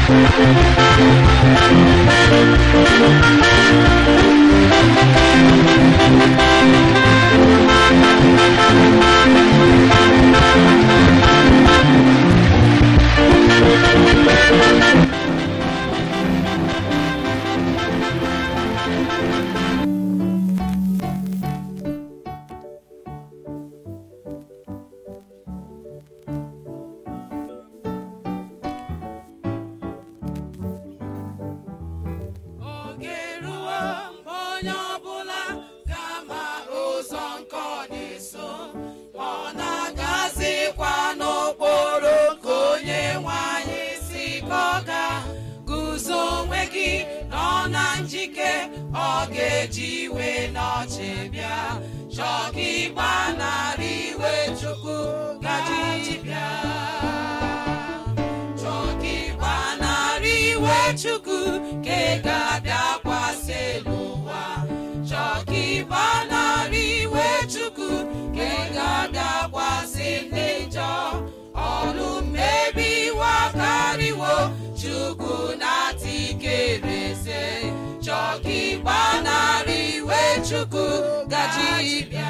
oge ruo mgbe onye ọbụla ga-ama ụzọ nke ọ na-eso ọ na-agazikwa n'okporo nke onye nwanyị si ka ọ ga guzo onwe gị nọ na njike ọ ga-eji iwe n'ọchị bịa chọọ ka ịgbanarị iwe chukwu gaji bịa chọọ ka ịgbanarị iwe chukwu ka ị ga-abịakwasị n'ụwa chọọ ka ịgbanarị iwe chukwu ka ị ga-abịakwasị ndị njọ ọrụ mmebi iwe akarịwo chukwu na-ata ikereze chọọ ka ịgbanarị iwe chukwu gaji bịa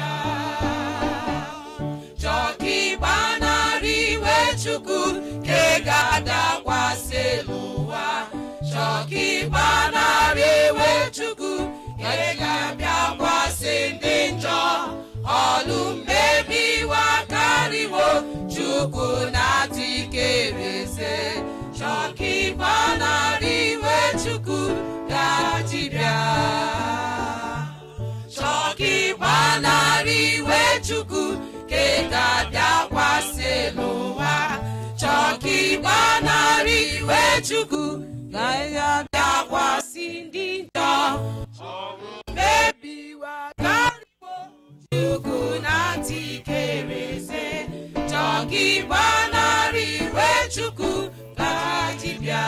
chọọ ka ịgbanarị iwe chukwu ka ị ga-adakwasị n'ụwa chọọ ka ịgbanarị iwe chukwu ka ị ga-abịakwasị ndị njọ ọlụ mmebi iwe akarịwo chukwu na-ata ikereze chọọ ka ịgbanarị iwe chukwu ga-adịbịa chọọ ka ịgbanarị iwe chukwu ka ị ga-abịakwasị n'ụwa chọọ ka ịgbanarị iwe chukwu ka ị ga-abịakwasị ndị njọ ọrụ mmebi iwe akarịwo chukwu na-ata ikereze chọọ ka ịgbanarị iwe chukwu ka dibịa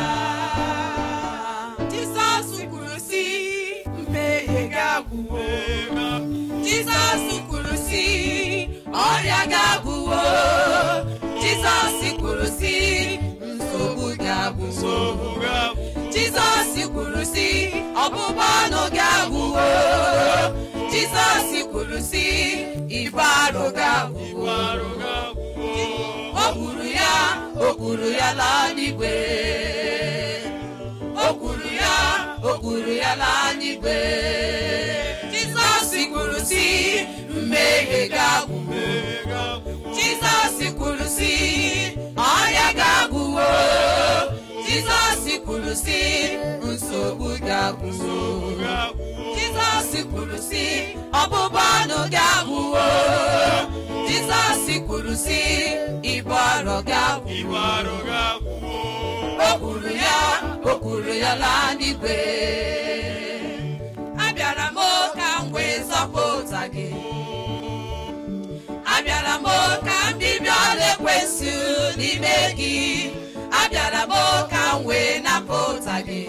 Jizọs kwuru sị mmehie ga-agwụwo Jizọs kwuru sị ọrịa ga-agwụwo Jizọs kwuru sị nsogbu ga-agwụwo Jizọs kwuru sị ọbụbụ ọnụ ga-agwụwo Jizọs kwuru sị ibu arụ ga-agwụwo o kwuru ya o kwuru ya laa n'igwe o kwuru ya o kwuru ya laa n'igwe Jizọs kwuru sị mmehie ga-agwụwo Jizọs kwuru sị ọrịa ga-agwụwo Jizọs kwuru sị nsogbu ga-agwụwo Jizọs kwuru sị ọbụbụ ọnụ ga-agwụwo Jizọs kwuru sị ibu arọ ga-agwụwo o kwuru ya o kwuru ya laa n'igwe abịara m ka m wee zọpụta gị abịara m ka m bibia ọla ekwensụ n'ime gị abịara m ka m wee napụta gị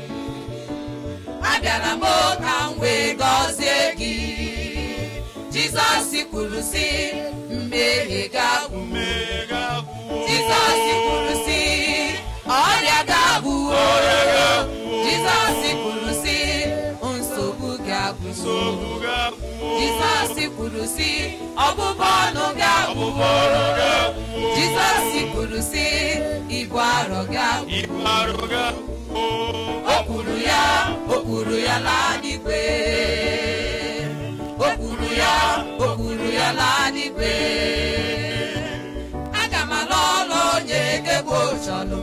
abịara m ka m wee gọzie gị jizọs kwuru sị mmehie ga-agwụ jizọs kwuru sị ọrịa ga-agwụwo jizọs kwuru sị nsogbu ga-agwụwo jizọs kwuru sị ọbụbụ ọnụ ga-agwụwo jizọs kwuru sị ibu arọ ga-agwụwo o kwuru ya o kwuru ya laa n'igwe o kwuru ya o kwuru ya laa n'igwe aga m ala ọlụ onye gebo chọlụ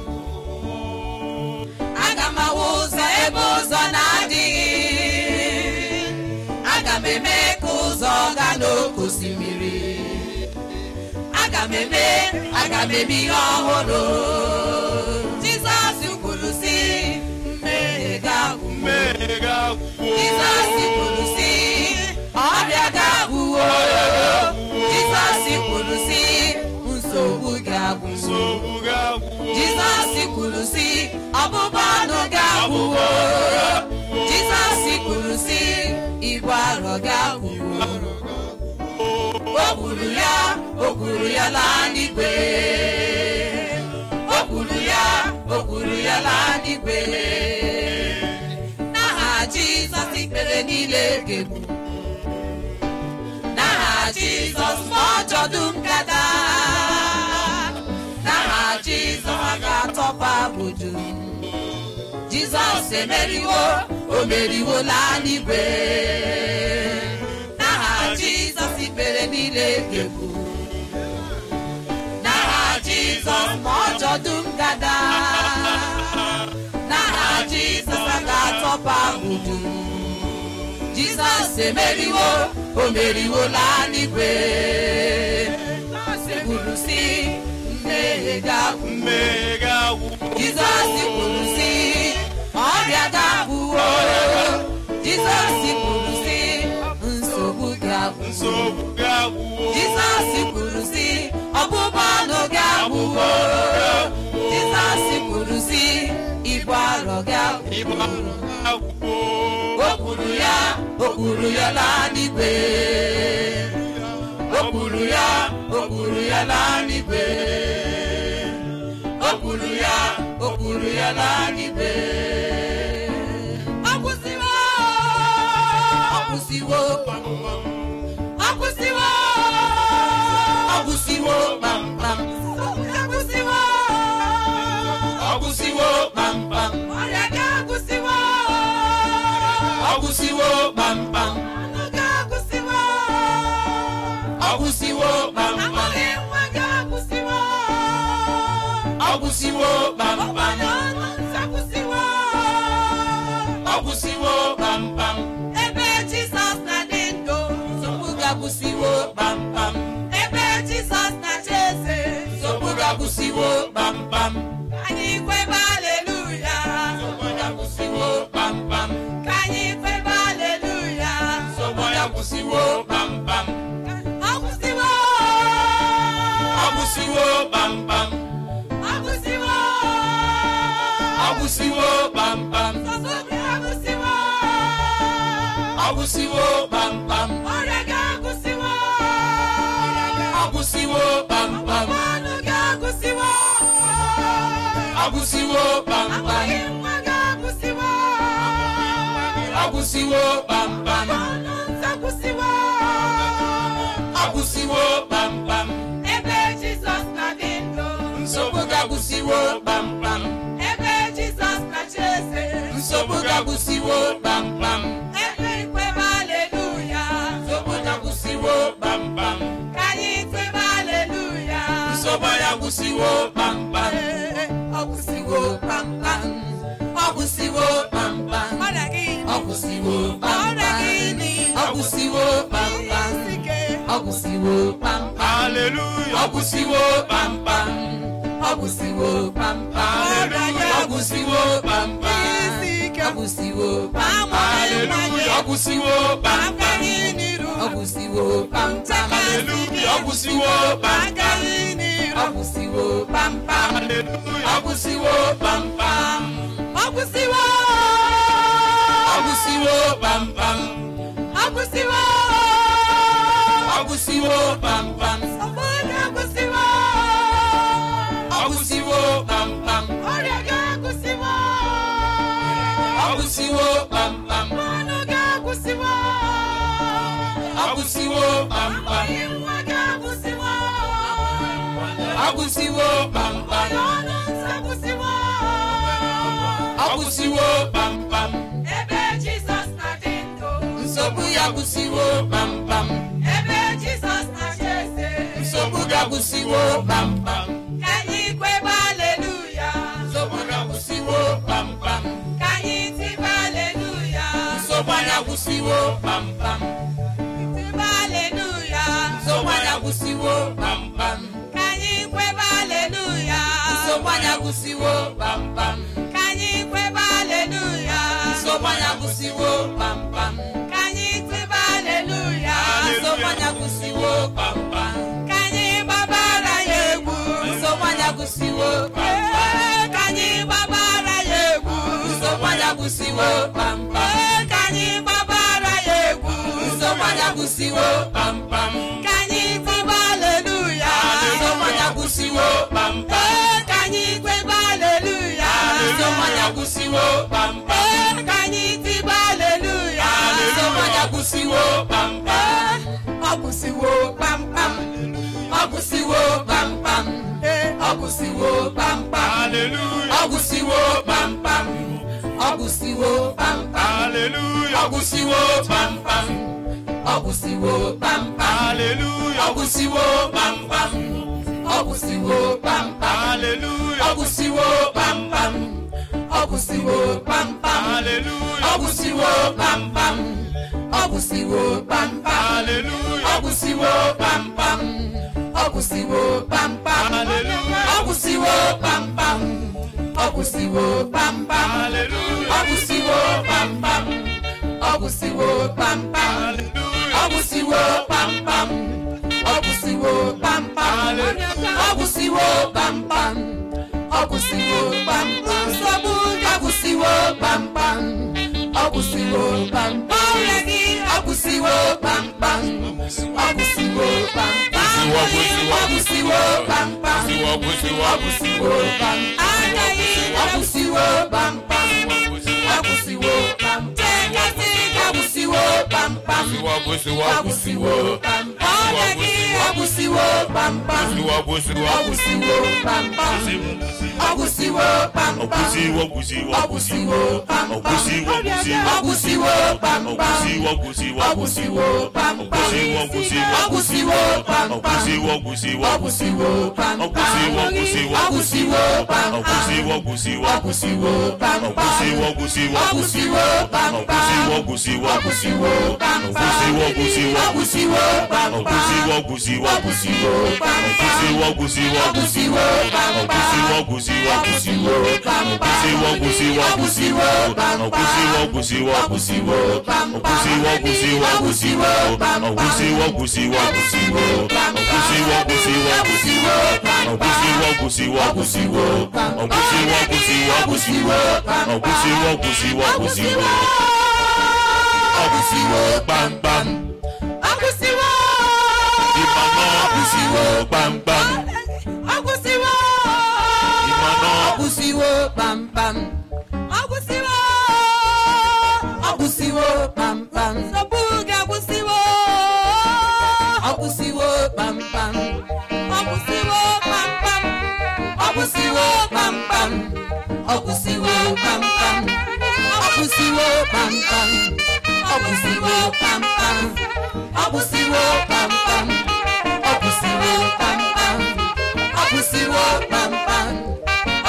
aga m awụ ụzọ ebe ụzọ na-adịghị aga m eme ka ụzọ gaa n'oke osimiri aga m eme aga m eme ihe ọhụrụ jizọs kwuru sị mmehie ga-agwụ jizọs kwuru sị ọrịa ga-agwụwo jizọs kwuru sị nsogbu ga-agwụ jizọs kwuru sị ọbụbụ ọnụ ga-agwụwo jizọs kwuru sị ibu arọ ga-agwụwo o kwuru ya o kwuru ya laa n'igwe o kwuru ya o kwuru ya laa n'igwe n'aha jizọs ikpere niile ga-egbu n'aha jizọs ma ọjọ dum gada n'aha jizọs a ga-atọpa budu jizọs emeriwo o meriwola n'igwe n'aha jizọs ikpere niile ga-egbu n'aha jizọs ma ọjọ dum gada n'aha jizọs a ga-atọpa budu jizọs emeriwo o meriwola n'igwe kwuru si mmehie ga-agwụ mmehie ga-agwụ jizọs kwuru si ọrịa ga-agwụwo jizọs kwuru si nsogbu ga-agwụ nsogbu ga-agwụwo jizọs kwuru si ọbụbụ ọnụ ga-agwụwo jizọs kwuru si ibu arọ ịgba ga-agwụ ga-agwụwo o kwuru ya o kwuru ya laa n'igwe o kwuru ya o kwuru ya laa n'igwe o kwuru ya o kwuru ya laa n'igwe ọ kwụsịwo ọ kwụsịwo ọ kwụsịwo ọ kwụsịwo kpamkpam ọ kwụsịwo ọ kwụsịwo kpamkpam ọrịa ga-akwụsịwo ọgwụsiwo kpamkpam ọgwụsiwo kpamkpam ọgwụsiwo kpamkpam ọgwụsiwo kpamkam ebe jizọs na-adị ndụ nsogbu ga-agwụsiwo kpamkam ebe jizọs na-achị eze nsogbu ga-agwụsiwo kpamkam ka anyị kwebe aleluya nsogbu ga-agwụsiwo kpamkam ka anyị kwebe aleluya nsogbu ga-agwụsiwo kpamkam ọgwụsiwo ọgwụsiwo kpamkam ọgwụsiwo ọgwụsiwo kpamkam ọgwụsiwo kpamkam ọrịa ga-agwụsiwo ọgwụsiwo kpamkam ọnụ ga-agwụsiwo ọgwụsiwo kpamkam nwa ga-agwụsiwo ọgwụsiwo kpamkam ọnụ nzakwụsiwo ọgwụsiwo kpamkam ebe jizọs na-adị ndụ nsogbu ga-agwụsiwo kpamkam ebe jizọs na-achị eze nsogbu ga-agwụsiwo kpamkam ebe ikwebe aleluya nsogbu ga-agwụsiwo kpamkam ka anyị kwebe aleluya nsogbu ga-agwụsiwo kpamkam ọgwụsiwo kpamkam ọgwụsiwo kpamkam ọgwụsiwo kpamkam ọgwụsiwo kpamkam ọgwụsiwo kpamkam haleluya ọgwụsiwo kpamkam ọgwụsiwo kpamkam ọgwụsiwo kpamkam ọgwụsiwo kpamkam haleluya ọgwụsiwo kpamkam ọgwụsiwo kpamkam haleluya ọgwụsiwo kpamkam ọgwụsiwo kpamkam haleluya ọgwụsiwo kpamkam ọgwụsiwo ọgwụsiwo kpamkam ọgwụsiwo ọgwụsiwo kpamkam ọgwụsiwo ọgwụsiwo kpamkam ọrịa ga-agwụsiwo ọgwụsiwo kpamkam ọnụ ga-agwụsiwo ọgwụsiwo kpamkam nwa ga-agwụsiwo ọgwụsiwo kpamkam ọnụ nsagwụsiwo ọgwụsiwo kpamkam ebe jizọs na-adị ndụ nsogbu ya gwụsiwo kpamkam ebe jizọs na-achị eze nsogbu ga-agwụsiwo kpamkam ka anyị kwebe aleluya nsogbu ga-agwụsiwo kpamkam ka anyị tibe aleluya nsogbu anya gwụsiwo kpamkam tibe aleluya nsogbu anya gwụsiwo kpamkam ka anyị kwebe aleluya nsogbu anya gwụsiwo kpamkam ka anyị kwebe aleluya nsogbu anya gwụsiwo kpamkam ka anyị tibe aleluya nsogbu anya gwụsiwo kpamkam ka anyị gbabara ya egwu nsogbu anya gwụsiwo kpamkam ka anyị gbabara ya egwu nsogbu anya gwụsiwo kpamkam ka anyị gbabara ya egwu nsogbu anya gwụsiwo kpamkam ka anyị tibe aleluya nsogbu anya gwụsiwo kpamkam ka anyị kwebe aleluya nsogbu anya agwụsiwo kpamkpam Ee, ka anyị tiba aleluya aleluya agwụsiwo kpamkpam ọ gwụsịwo kpamkpam ọ gwụsịwo kpamkpam Ee, ọ gwụsịwo kpamkpam aleluya ọ gwụsịwo kpamkpam ọ gwụsịwo kpamkpam aleluya ọ gwụsịwo kpamkpam ọ gwụsịwo kpamkpam aleluya ọ gwụsịwo kpamkpam ọ gwụsịwo kpamkpam aleluya ọ gwụsịwo kpamkpam ọ gwụsịwo kpamkpam aleluya ọ gwụsịwo kpamkpam ọ gwụsịwo kpamkpam aleluya ọ gwụsịwo kpamkpam ọ gwụsịwo kpamkpam Hallelujah. ọ gwụsịwo kpamkpam ọ gwụsịwo kpamkpam aleluya ọ gwụsịwo kpamkpam ọ gwụsịwo kpamkpam aleluya ọ gwụsịwo kpamkpam ọ gwụsịwo kpamkpam ọ gwụsịwo kpamkpam ọ gwụsịwo kpamkpam nsogbu gị agwụsịwo kpamkpam ọ gwụsịwo kpamkpam ọrịa gị agwụsịwo kpamkpam ọ gwụsịwo kpamkpam Gwụsịwo, gwụsịwo. ọ gwụsịwo kpamkpam agwụsiwo agwụsiwo ọ gwụsịwo kpamkpam anya gị agwụsịwo kpamkpam agwụsịwo kpamkam agwụsịwo kpamkam agwụsiwo agwụsịwo kpamkam ọrịa gị agwụsịwo kpamkam agwụsiwo agwụsịwo kpamkam agwụsịwo kpamkam agwụsiwo agwụsiwo agwụsịwo kpamkam agwụsiwo agwụsịwo kpamkam agwụsiwo agwụsiwo agwụsịwo kpamkam agwụsiwo agwụsiwo agwụsịwo kpamkam agwụsiwo agwụsiwo agwụsịwo kpamkam agwụsiwo agwụsiwo agwụsịwo kpamkam agwụsiwo agwụsiwo agwụsịwo kpamkam agwụsiwo agwụsiwo agwụsịwo kpamkam agwụsiwo agwụsiwo agwụsịwo kpamkam agwụsiwo agwụsiwo agwụsịwo kpamkam agwụsiwo agwụsiwo agwụsịwo kpamkam agwụsiwo agwụsiwo agwụsịwo kpamkam agwụsiwo agwụsiwo agwụsịwo kpamkam agwụsiwo agwụsiwo agwụsịwo kpamkam agwụsiwo agwụsiwo agwụsịwo kpamkam agwụsiwo agwụsiwo agwụsịwo kpamkam agwụsiwo agwụsiwo agwụsịwo kpamkam agwụsiwo agwụsiwo agwụsịwo kpamkam agwụsiwo agwụsiwo agwụsiwo agwụsiwo kpamkpam agwụsịwo ịmanọ agwụsiwo kpamkpam agwụsịwo ịmanọ agwụsịwo kpamkpam agwụsịwo agwụsịwo kpamkpam nsogbu gị agwụsịwo agwụsịwo kpamkpam agwụsịwo kpamkpam agwụsịwo kpamkpam agwụsịwo kpamkam agwụsịwo kpamkam agwụsịwo kpamkam agwụsịwo kpamkam agwụsịwo kpamkam agwụsịwo kpamkam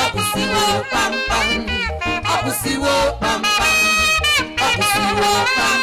agwụsịwo kpamkam agwụsịwo kpamkam agwụsịwo kpamkam